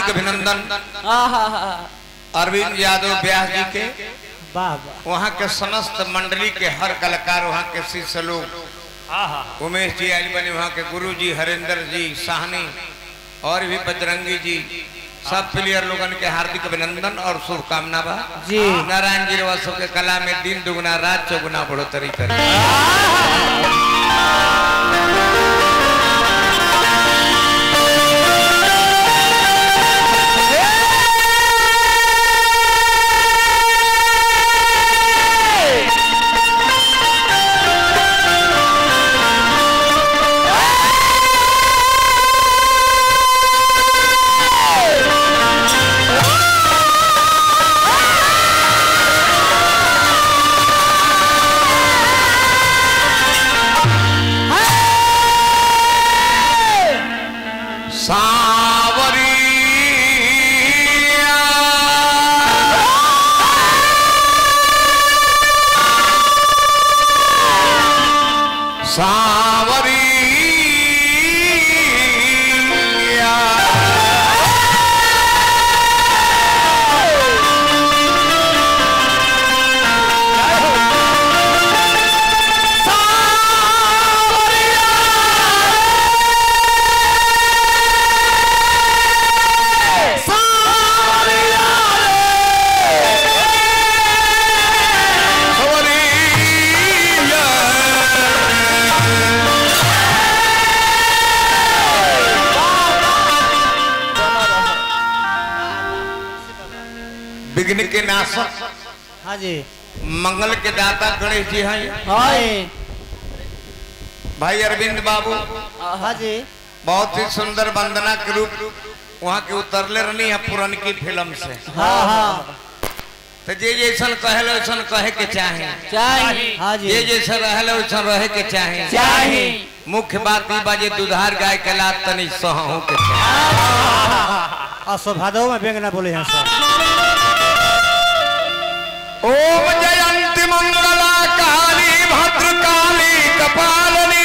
हार्दिक अभिनंदन आहा अरविंद यादव व्यास जी के वाह वाह वहाँ के समस्त मंडली के हर कलाकार वहाँ के शिष्य लोग उमेश जी आयल बने वहाँ के गुरु जी हरेंद्र जी साहनी और भी बजरंगी जी सब प्लेयर लोगन के हार्दिक अभिनंदन और शुभकामना बा जी। नारायण जी रवा सबके कला में दिन दुगुना रात चौगुना बढ़ोतरी करे सावरी सावरी विघ्न के नाशक हाँ जी मंगल के दाता गणेश जी हैं हाय भाई अरविंद बाबू हाँ जी बहुत ही सुंदर वंदना के रूप वहाँ के उतरले रहनी है पुरनकी फिल्म से हाँ हाँ तो जे जैसन कहल वैसन कहे के चाहे चाहिए हाँ जी जे जैसा रहल वैसन रहे के चाहे चाहिए मुख्य बात ई बाजे दुधार गाय के लात तनी सहू के चाहे और सौभादव में व्यंग ना बोले हैं सर ओम जयंती मंगला काली भद्रकाली कपालिनी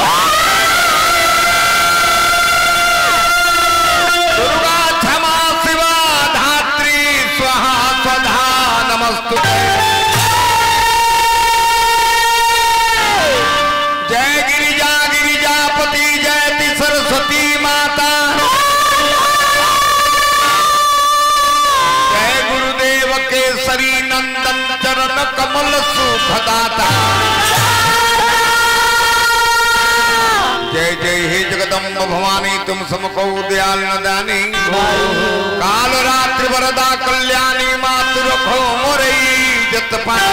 दुर्गा क्षमा शिवा धात्री स्वाहा स्वधा नमस्तुते जय गिरिजा गिरिजापति जयति सरस्वती माता जय गुरुदेव केसरी नंदन चरण कमल सुखदाता जय जय हे जगदम्ब भवानी तुम समको दयाल न दानी काल रात्रि वरदा कल्याणी मातु रखो मोरई जत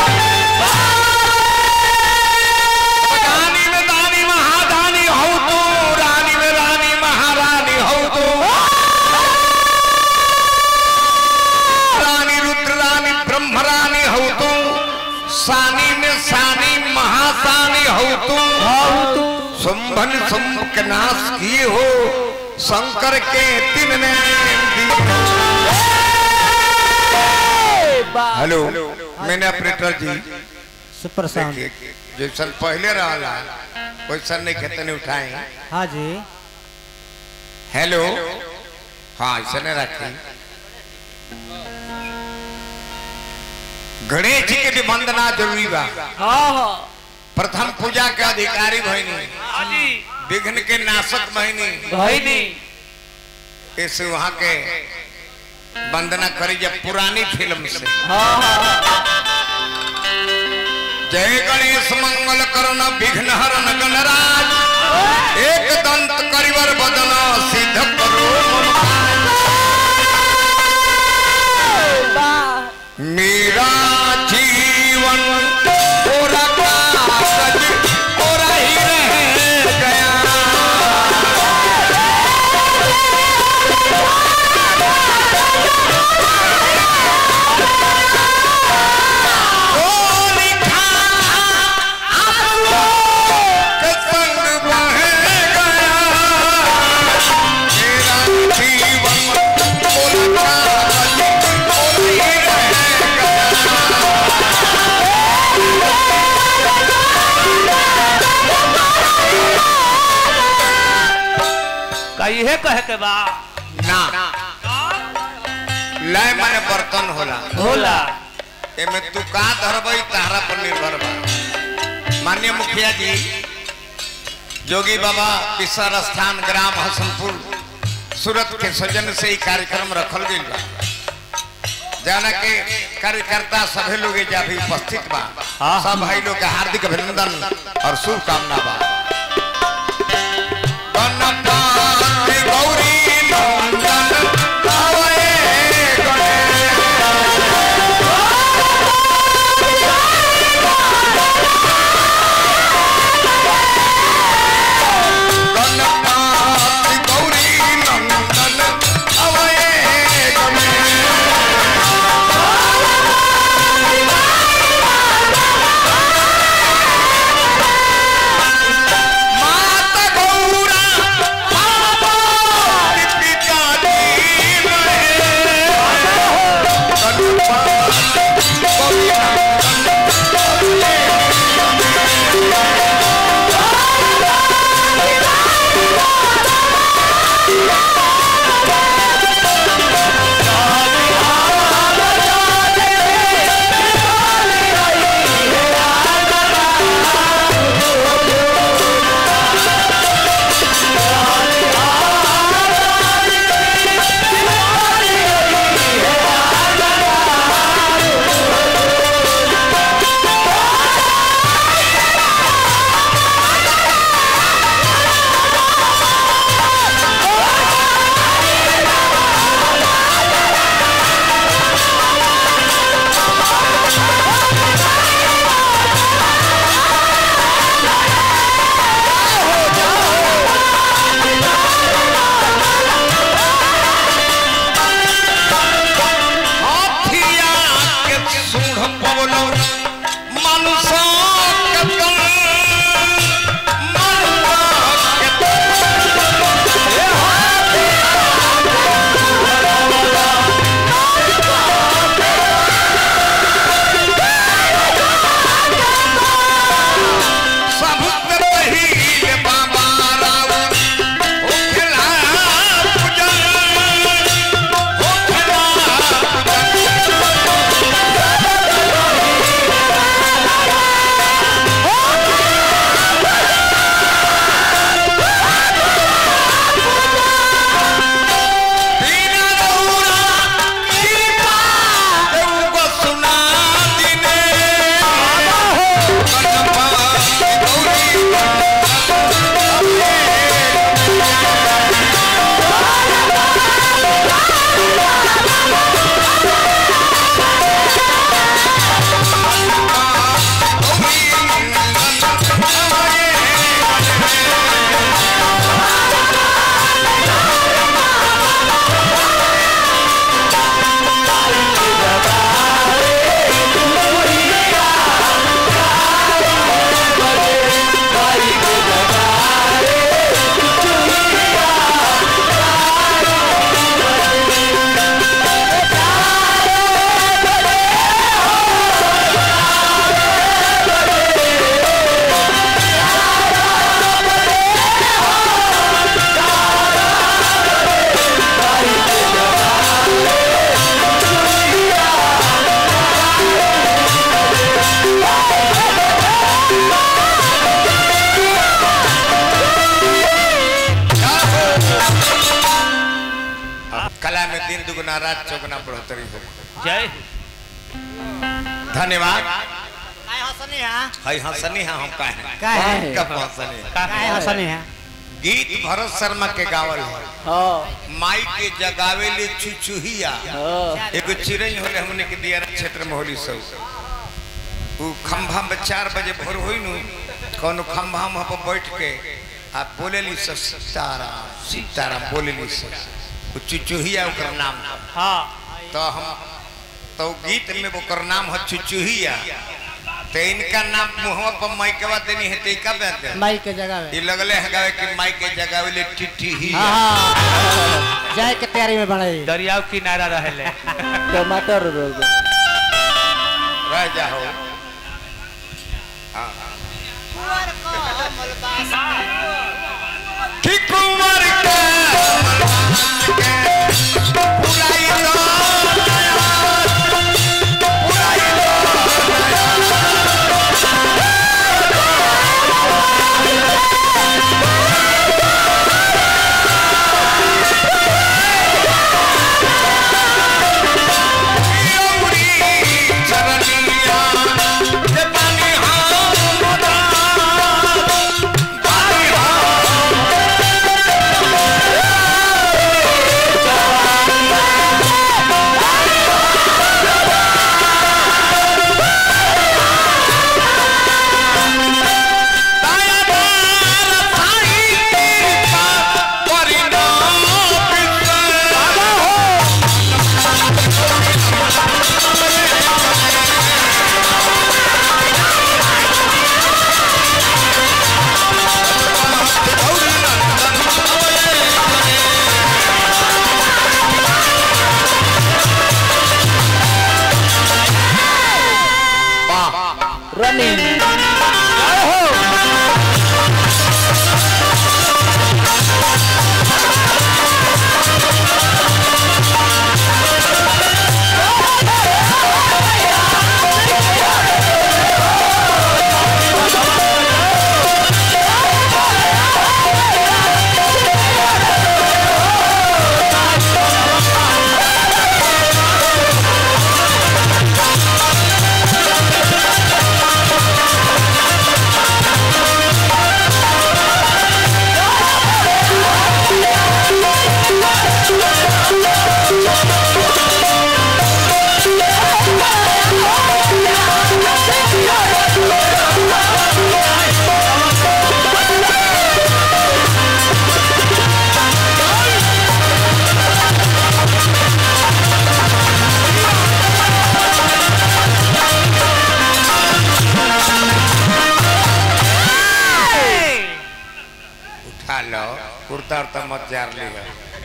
दानी में दानी महादानी हो तू रानी में रानी महारानी हो तू रानी रुद्र रानी ब्रह्म रानी हो तू सानी में सानी महासानी हो तू संभन संभ के नाश किए हो शंकर के तीन हेलो मैंने ऑपरेटर जी सुपर साउंड देखिए जैसन पहले रहा वैसन नहीं खेते नहीं उठाए हाँ जी हेलो हाँ ऐसा नहीं रखी गणेश जी के भी वंदना जरूरी बा हाँ हाँ प्रथम पूजा के अधिकारी भइनी विघ्न के नाशक भइनी भाई नहीं इस वहां के वंदना करी जब पुरानी फिल्म से हाँ हाँ जय गणेश मंगल करण विघ्न हरण गणराज एक दंत करिवर बदन सिद्ध करो मम काज। मेरा जीवन पूरा कागज पूरा ही रह गया ओ लिखा आंसुओं के संग बह गया मेरा जीवन पूरा कागज पूरा ही रह गया का इहे कहे के बा ना लय माने बर्तन होला होला एमे तू का धरबई तारा पर निर्भर बा माननीय मुखिया जी जोगी बाबा पिसर स्थान ग्राम हसनपुर सूरत के सजन से ही कार्यक्रम रखल गई बा जाना के कार्यकर्ता सभी लोग एजा भी उपस्थित बा हाँ। सब भाई लोग के हार्दिक अभिनंदन और शुभकामना बा गणपति गौरी नंदन आवै गणेश गणपति गौरी नंदन आवै गणेश माता गौरा पार्वती पिता दीन गणपति गौरी हाथिया के सूढ़ पवलो मनुष्य के तन मनुष्य के तन सब तरही बाबा राव होखला पूजन होखला पूजन बिना दौरा कृपा देव सुना दिने गणपति गौरी कला में दिन दुगुना रात चौगुना बढ़ोतरी हो जय धन्यवाद काय हंसनी है हई हंसनी है हम काहे काय है कब हंसनी है? काय हंसनी है गीत भरत शर्मा के गावल है हाँ माई के जगावे ले चुचुहिया हाँ एगो चिड़ै होले हमने के दिया क्षेत्र में होली सब उ खंभा में चार बजे भोर होई नु कोनो खंभा में पर बैठ के आ बोलेली सब सीताराम सीताराम बोलेली सब उ चुचुहिया ओकर नाम है। हाँ तो हम तो गीत में ओकर नाम है चुचुहिया तो इनका नाम मुहवा पर माइकवा देनी है तेका बात है माई के जगह में ये लगले है गावे कि माई के जगावे ले टिट्टी ही हाँ जाए के तैयारी में बने दरियाव किनारा रहले टमाटर रोग रह जाओ हाँ कि कुंवर के बुलाई दो कुर्ता उर्ता मत जार लिहा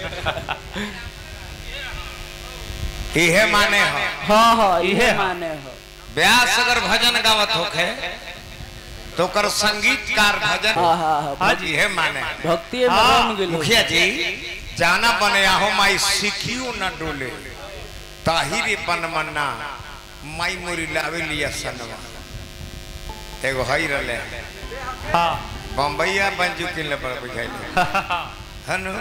इहे माने हो हाँ हाँ इहे इहे हाँ। माने हो व्यास अगर भजन गावत होखे तो कर संगीतकार भजन हाँ हाँ हाँ हाँ जी है माने भक्ति में हाँ, बन गेलो मुखिया जी जाना बने आहो माई सिखियो न डोले ताहिरे बन मन्ना माई मोरी लावे लिया सनवा एगो हई रले हाँ बम्बईया बंजू के ले पर बुझाइले हनु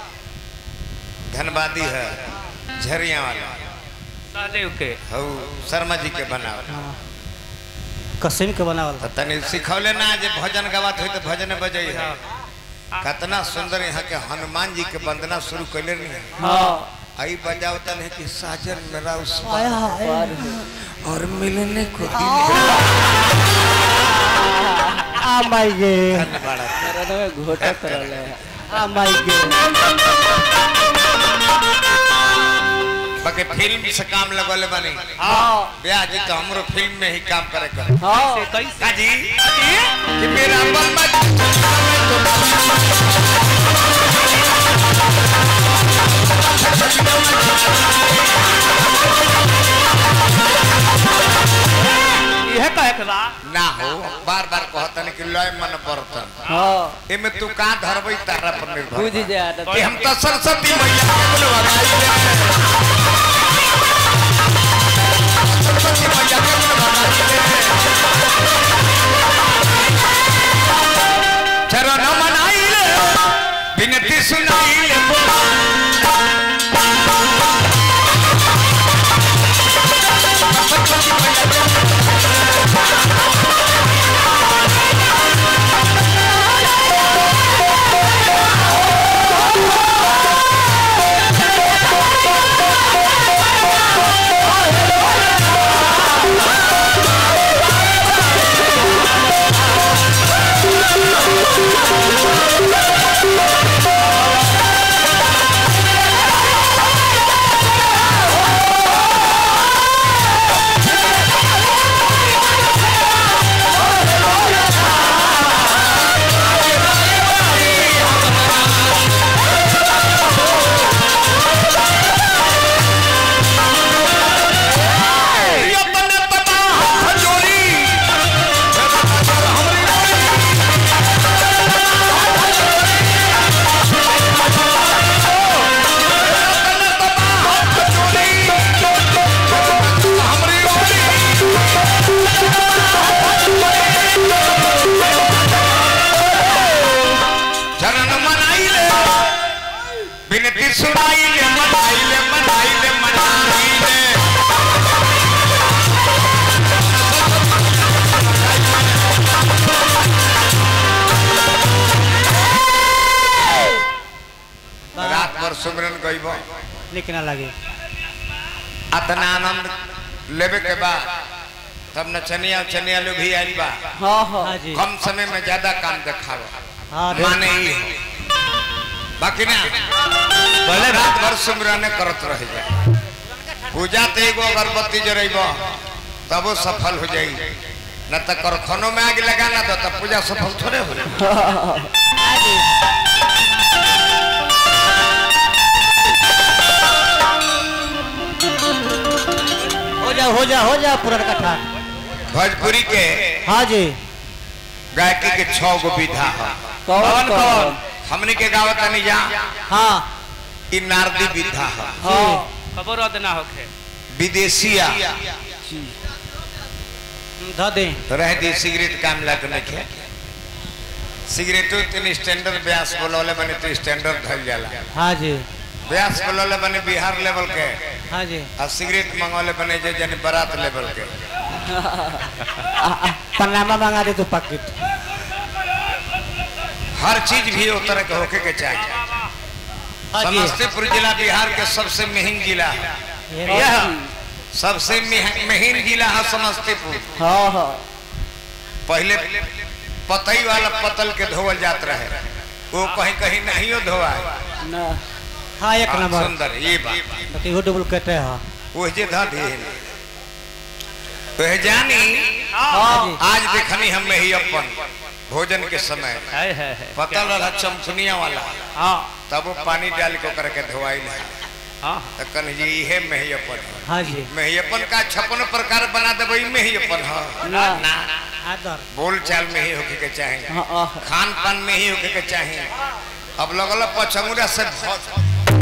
धनबादी है झरिया वाला सहदेव के हऊ शर्मा जी के बनावल कसिम के बनावल तो तनी सिखौले ना जे भजन गवात होई तो भजन बजई है कितना सुंदर यहाँ के हनुमान जी के वंदना शुरू कैले नहीं है हाँ आई बजाओ तन है कि साजन मेरा उस आया पार है और मिलने को दिल आ माई गे है बड़ा मेरा में घोटा करल है आ माई गे बाकी फिल्म से काम लगोले बनी हाँ ब्याह जी तो हमरो फिल्म में ही काम करे कर हाँ से कैसे काजी कि मेरा बल मत यह कहे के बा ना हो बार बार कहतन कि लय मन बर्तन हाँ एमे तू का धरबई तारा पर निर्भर बुझ बा। जा कि हम तो सरस्वती मैया के बुलवाई सरस्वती मैया के बुलवाई चरण मनाई विनती सुनाई अपने पता हाथ जोड़ी चरण मनाई ले विनती सुनाई ले मनाई ले मनाई ले मनाई ले रात भर सुमरन गईब निक ना लगे अतना आनंद लेवे के बाद तब नचनिया उचनिया लोग भी आइल बा हाँ हाँ जी कम समय में ज्यादा काम दिखावा हाँ माने ही बाकी ना भले रात भर सुमरन करत रह जाए पूजा ते एगो अगरबत्ती जरेब तब वो सफल हो जाई न तो करखनो में आग लगा ना तो तब पूजा सफल थोड़े हो जाए हो जा हो जा हो जा पूरा कथा भोजपुरी के हाँ जी गायकी के छह गो विधा है कौन कौन हमने के गावत नहीं जा हाँ इ नारदी विधा है हाँ खबर रद ना होखे विदेशिया ध दे रह दी सिगरेट काम लग नहीं सिगरेटो तीन स्टैंडर्ड ब्यास बोलौले बने तो स्टैंडर्ड धल जाला हाँ जी ब्यास बोलौले बने बिहार लेवल के हाँ जी आ सिगरेट मंगौले बने जे जन बारात लेवल के पनामा मंगा दे तू पैकेट हर चीज भी वो तरह के होके के चाहिए हाँ जी समस्तीपुर जिला बिहार के सबसे महीन जिला है ये यह सबसे मह- महीन जिला है समस्तीपुर हाँ हाँ पहले पतई वाला पतल के धोवल जात रहे वो कहीं कहीं नहीं धोआ ना हाँ एक नंबर सुंदर ये बात बाकी वो डबल कटे हाँ वो जे धा दे तो है जानी हाँ जी आज देखनी हम ही अपन भोजन के समय है है है पतल रहा चमचुनिया वाला हाँ तब वो पानी डाल के करके धोवाई है हाँ तो कन जी इहे मेहयपन है हाँ जी मेहयपन का छप्पन प्रकार बना देबै मेहयपन है ना। ना आदर बोल चाल में ही होके के चाहे हाँ आह खान पान में ही होके के चाहे अब लगल पचंगुरा से बहुत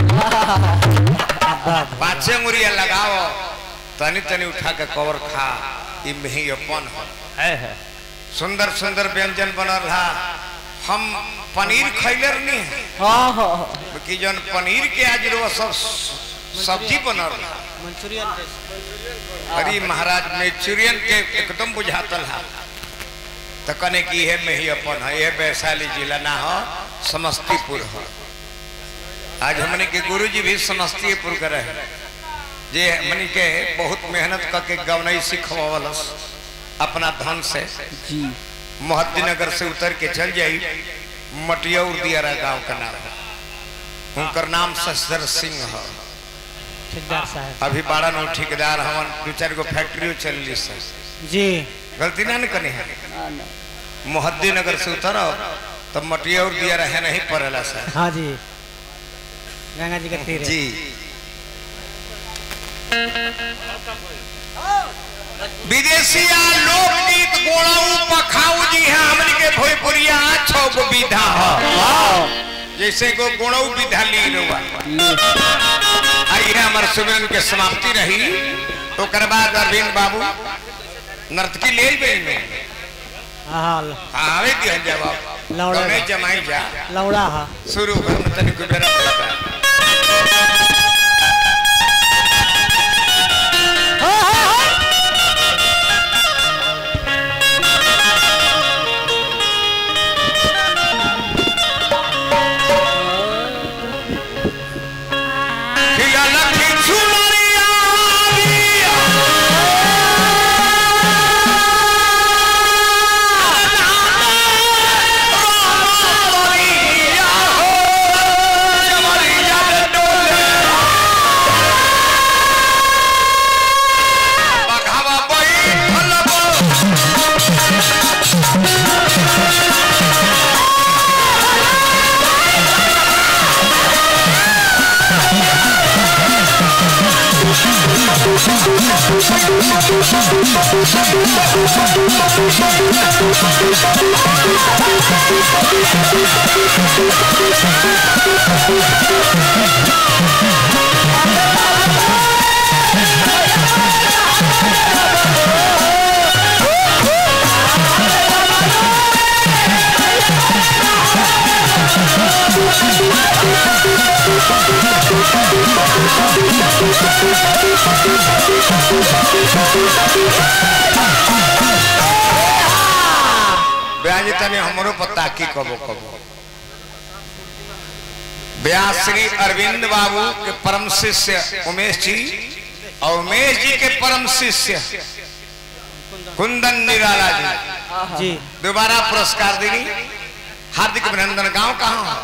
बात पाँचे अंगुरिया लगाओ तनी तनी उठा के कवर खा ई मेहयपन है है है सुंदर सुंदर व्यंजन बनल रहा हम पनीर खैले नहीं है हाँ हाँ हाँ। कि जन पनीर के आज रो सब सब्जी बनल रहा मंचूरियन अरे महाराज मेचुरियन के एकदम बुझातल है तो कने की है में ही अपन है ये वैशाली जिला ना हो समस्तीपुर हो आज हमने के गुरुजी भी समस्तीपुर के रहे जे हमने के बहुत मेहनत करके गवनई सिखवावलस अपना धन से जी मोहद्दीनगर से उतर के चल जाई मटियौर दियारा गांव का नाम उनकर नाम शशधर सिंह है ठेकेदार साहब अभी बारह नौ ठेकेदार हवन दू चार गो फैक्ट्री चलली से जी गलती ना न कनी है ना, ना। मोहद्दी नगर से उतरो तब मटिया और दिया रहे नहीं पड़ेला सर हाँ जी गंगा जी के तीर है। जी विदेशिया लोकगीत गोड़ाऊ पखाऊ जी हैं हमन के भोजपुरिया छो गो विधा है जैसे गो गोड़ाऊ विधा ली रुआ आई है हमारे सुमिरन के समाप्ति रही ओकर बाद अरविंद बाबू नर्तकी ले गई में हाँ आवे दिहल जवाब लौड़ा कौने बा। जमाई जा लौड़ा हा शुरू कर में तनिक बेरा पड़ता खिया लखी चुनरिया बघावा बैठल बा ब्याज तने हमरो पता की कबो कबो ब्यास श्री अरविंद बाबू के परम शिष्य उमेश जी और उमेश जी के परम शिष्य कुंदन निराला जी जी दोबारा पुरस्कार देनी हार्दिक अभिनंदन गांव कहाँ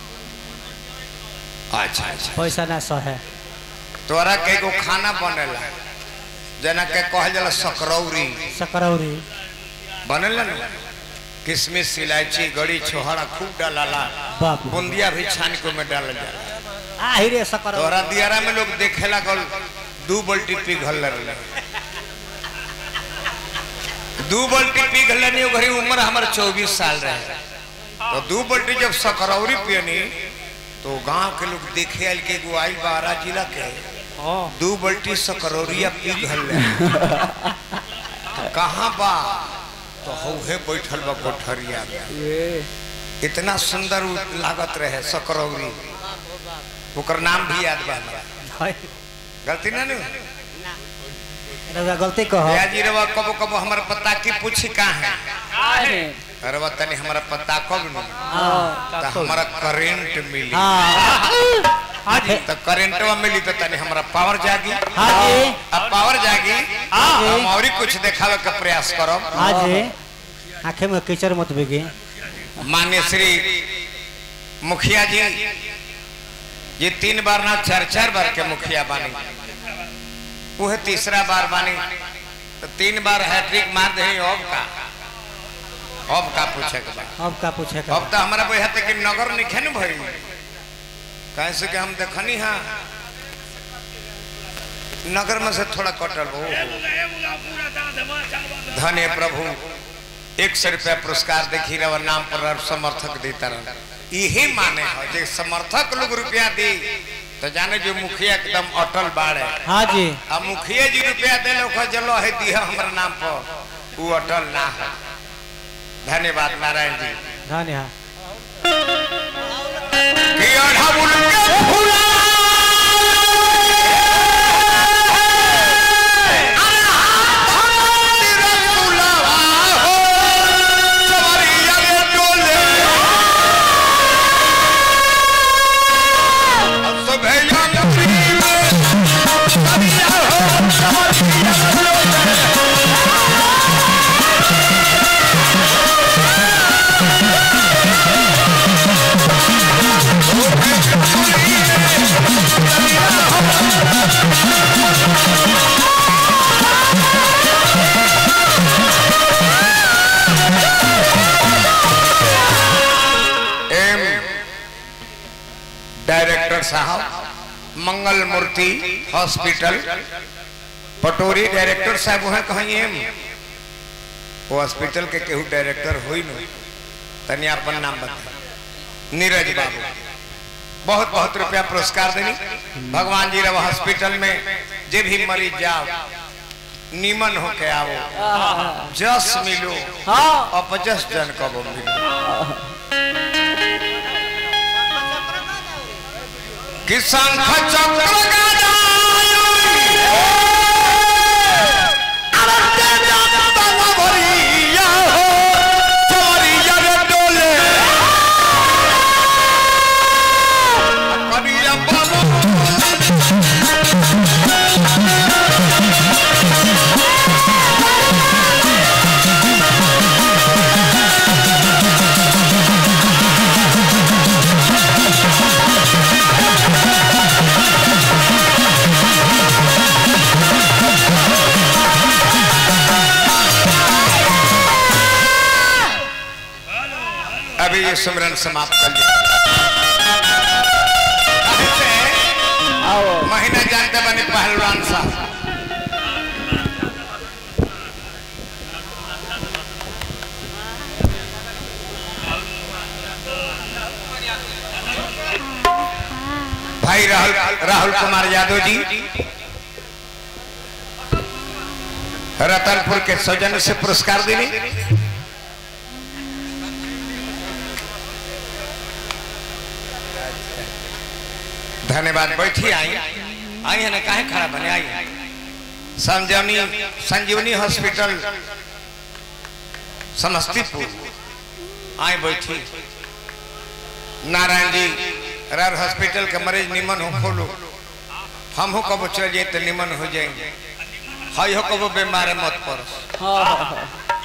अच्छा अच्छा पैसा ना सह है तोरा के को खाना बनेला जना के कहल जाला सकरौरी सकरौरी बनेला ना किशमिश इलायची गड़ी छोहरा खूब डालाला बाप रे। बुंदिया भी छान को में डाल जाला आ ही रे सकरौरी तोरा दियारा में लोग देखेला गल दू बल्टी पिघल रहे दू बल्टी पिघल नहीं घरी उम्र हमारे चौबीस साल रहे तो दू बल्टी जब सकरौरी पियनी तो गांव के लोग देखे आयल के एगो आइल बारा जिला के हाँ दू बल्टी सकरौरिया पिघल रहे कहाँ बा तो हौहे बैठल बा कोठरिया में इतना सुंदर उ लागत रहे सकरौरी ओकर नाम भी याद बा हमरा। है। गलती ना नु रउआ गलती कहो भैया जी रवा कबो कबो हमारा पता की पूछी कहाँ है रवा तनी हमारा पता कब नु हाँ तो हमारा करंट मिली हाँ हाँ जी तो करंटवा मिली तो तनी हमारा पावर जागी हाँ जी अब पावर जागी हाँ जी। हम और कुछ दिखावे का प्रयास करब हाँ जी आंखें में कीचड़ मत बिगे मान्य श्री मुखिया जी ये तीन बार ना चार चार बार के मुखिया बानी वह तीसरा बार बानी तो तीन बार हैट्रिक मार दे अब का अब का पूछे के बा अब का पूछे का अब तो हमारा बुझा कि नगर निखे न भई कैसे कि हम देखनी हाँ नगर में से थोड़ा कटल हो धन्य प्रभु एक सौ रुपया पुरस्कार देखी रहा नाम पर और समर्थक देता रहा यही माने हो जे समर्थक लोग रुपया दी तो जाने जो मुखिया एकदम अटल बाड़े हाँ जी अब मुखिया जी रुपया दे लो जलो है दिया हमारे नाम पर वो अटल ना है धन्यवाद नारायण जी धन्य हाँ कि अढ़ाउल के फुला अरे हाथ रसुलवा हो, सवरिया रे डोले। अब सुबह नगरी में सवरिया हो, सवरिया रे डोले। एम डायरेक्टर साहब मंगल मूर्ति हॉस्पिटल पटोरी डायरेक्टर साहब वहाँ कहीं एम वो हॉस्पिटल के केहू डायरेक्टर हुई न तनी अपन नाम बता नीरज बाबू बहुत बहुत रुपया पुरस्कार देनी भगवान जी रहा हॉस्पिटल में जे भी मरीज जाओ नीमन होके आओ जस मिलो हाँ अपजस जन कब मिलो कि शंख चक्र गदायुई, अरते जात भरिया हो, चोरिया रे डोले। करिया बाबू अभी ये सुमरन समाप्त कर लिया आओ महीना जानते बने पहलवान साहब भाई राहुल राहुल कुमार यादव जी रतनपुर के सौजन्य से पुरस्कार देने धन्यवाद बैठी आई आई है ना काहे खड़ा बने आई संजीवनी संजीवनी हॉस्पिटल समस्तीपुर आई बैठी नारायण जी रार हॉस्पिटल के मरीज निमन हो खोलो हम हो कब चल जाए तो निमन हो जाएंगे हई हो कब बीमार मत पर हाँ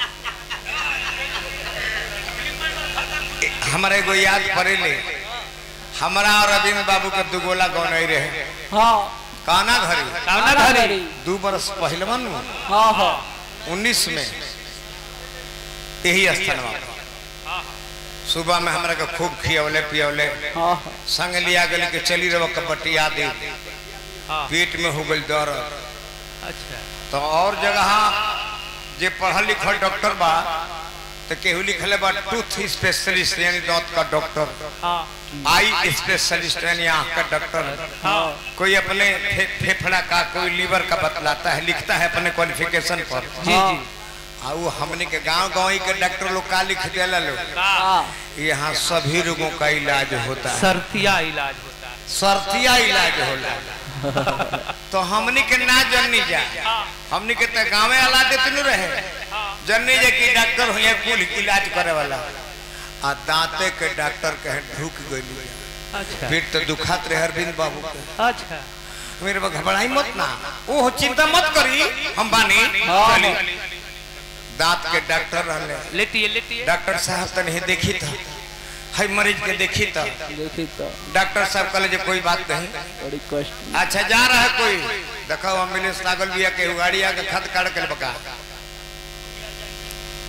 हमारे एगो याद पड़े ले हमारा और रविंद्र बाबू के दुगोला गौन रहे हाँ काना घरी कावना घरी दू बरस पहलवन हाँ हाँ उन्नीस में यही स्थान सुबह में हमरा के खूब खियौले पियौले हाँ संग लिया गली के चली रहो कबड्डी आदि हाँ पेट में हो गई दर्द अच्छा तो और जगह जे पढ़ल लिखल डॉक्टर बा तो केहू लिखले बा टूथ स्पेशलिस्ट यानी दांत का डॉक्टर हाँ आई स्पेशलिस्ट यानी आँख का डॉक्टर हाँ कोई अपने फे, फेफड़ा का कोई लीवर का बतलाता है लिखता है अपने क्वालिफिकेशन पर जी जी आ वो हमने के गांव गाँव के डॉक्टर लोग का लिख देला लोग का हाँ यहाँ सभी रोगों का इलाज होता है सर्तिया इलाज होता है सर्तिया इलाज होला तो हमनी के ना जननी जा हाँ हमनी के तो गाँवे अला देते न रहे हाँ जननी जे की डॉक्टर हुए कुल इलाज करे वाला आ दांते के डॉक्टर कहे ढुक गई अच्छा फिर तो दुखात रहे अरविंद बाबू के अच्छा मेरे को घबराई मत ना ओ चिंता मत करी हम बानी हाँ। चली दांत के डॉक्टर रहले लेती है लेती है डॉक्टर साहब तने देखी था है मरीज के देखी था देखी तो डॉक्टर साहब कहले जे कोई बात नहीं बड़ी कष्ट अच्छा जा रहा है कोई देखो एम्बुलेंस लागल बिया के गाड़ी आके खत काट के बका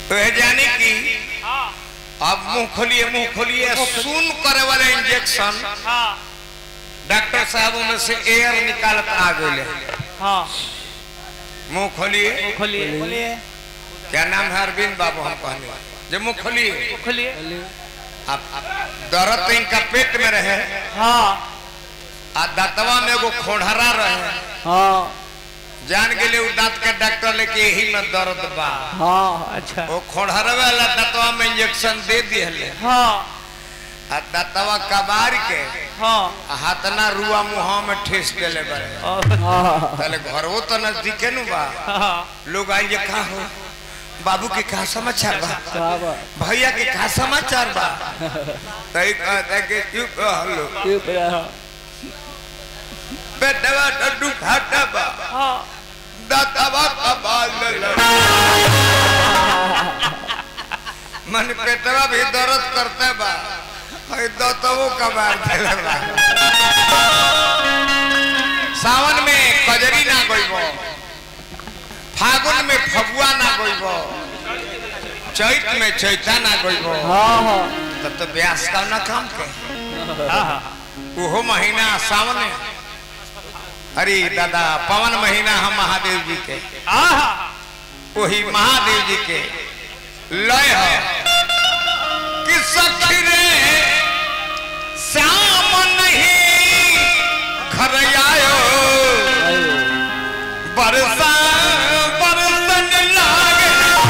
तो ये जाने की हाँ अब मुंह खोलिए मुंह खोलिए सुन करे वाले इंजेक्शन हाँ डॉक्टर साहब में से एयर निकालत आ गए हाँ मुंह खोलिए खोलिए बोलिए क्या नाम है अरविंद बाबू हम कहने जब मुंह खोलिए खोलिए अब दर्द तो इनका पेट में रहे हाँ आ दांतवा में एगो खोढ़रा रहे हाँ जान गेले उ दांत के डॉक्टर लेके यही में दर्द बा हाँ अच्छा वो खोढ़रा वाला दांतवा में इंजेक्शन दे दिहले हाँ आ दांतवा कबार के हाँ आ हाथना रुआ मुहा में ठेस देले बड़े और- हाँ ताले घरवो तो नजदीके नु बा हाँ लोग आई जे का हो बाबू के का समाचार बा बाबा भैया के का समाचार बा तई कहते कि चुप हलो चुप रहो बेटवा डड्डू घाटा बा हाँ दातवा कबाल ले मन पेटवा भी दर्द करते बा हई दातवो कबाल देले बा सावन में कजरी ना गइबो फागुन में फगुआ ना गइबो चैत में चैता ना गइबो हाँ हाँ तब तो ब्यास का ना काम के हाँ हाँ ओहो महीना सावन है। अरे दादा पवन महीना हम महादेव जी के हाँ वही महादेव जी के लय है कि सखी रे श्याम नहीं घर आयो बरसा बरसन लागे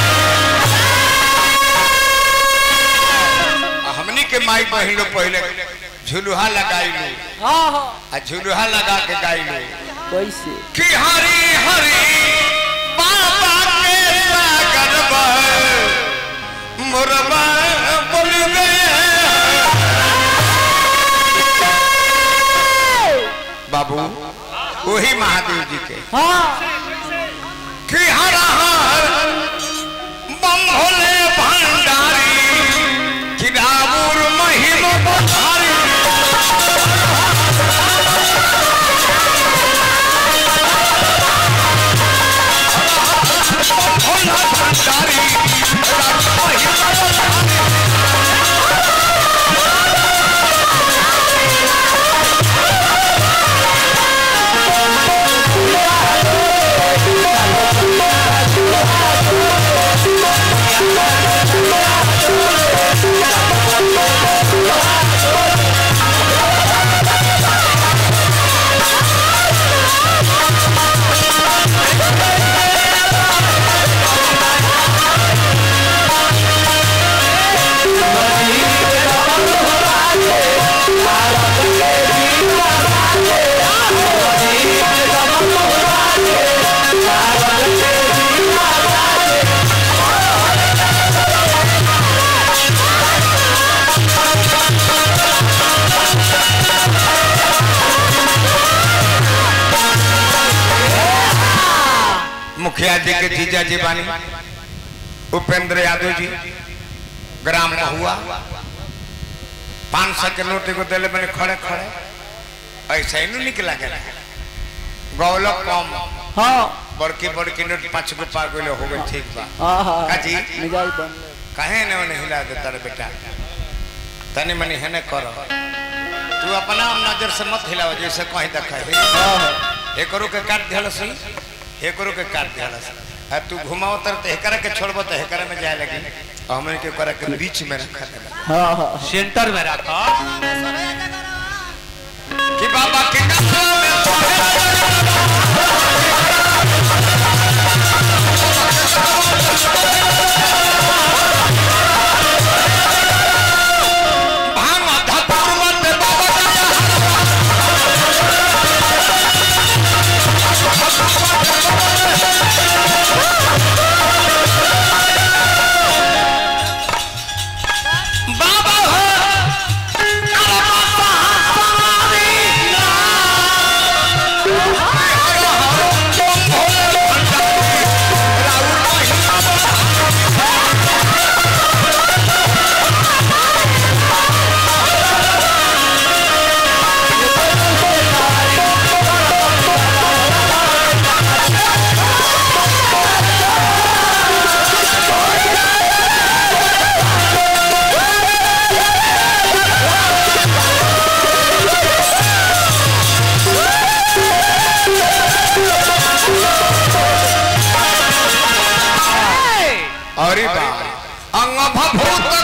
हमनी के माई बहिन लोग पहले झुलुहा लगाई लो हाँ हाँ आ झुलुहा लगा के गाई लो कैसे कि हरी हरी बाबा के सागर बह मुरबा बोल गए बाबू वही महादेव जी के हाँ कि हर हर बम भोले भंडारी कि रावुर महिम बधारी भोला भंडारी रावुर महिम बधारी मुखिया जी के जीजा जी बानी उपेंद्र यादव जी ग्राम महुआ पाँच सौ के नोट एगो दिले बने खड़े खड़े ऐसा ही नहीं निकला गया गौलक कम हाँ बड़की बड़की नोट पाँच गो पा गए हो गए ठीक बा हाँ हाँ काजी? मिजाज बन कहे ने उन्हें हिला देता रे बेटा तनी मनी हेने करो तू अपना नजर से मत हिलाओ जैसे कहीं देखा है हाँ हाँ एकरो के काट दिहल सही एकरो के काट दिहल सही आ तू घुमाओ तर ते एकरा के छोड़बो तो एकरा में जाए लगी और हमने के करे के बीच में रखा देला हाँ हाँ सेंटर में रखा कि बाबा के कथा में सोहे भांग धतुर मत बाबा का बाबा हो अरे बा अंग भूत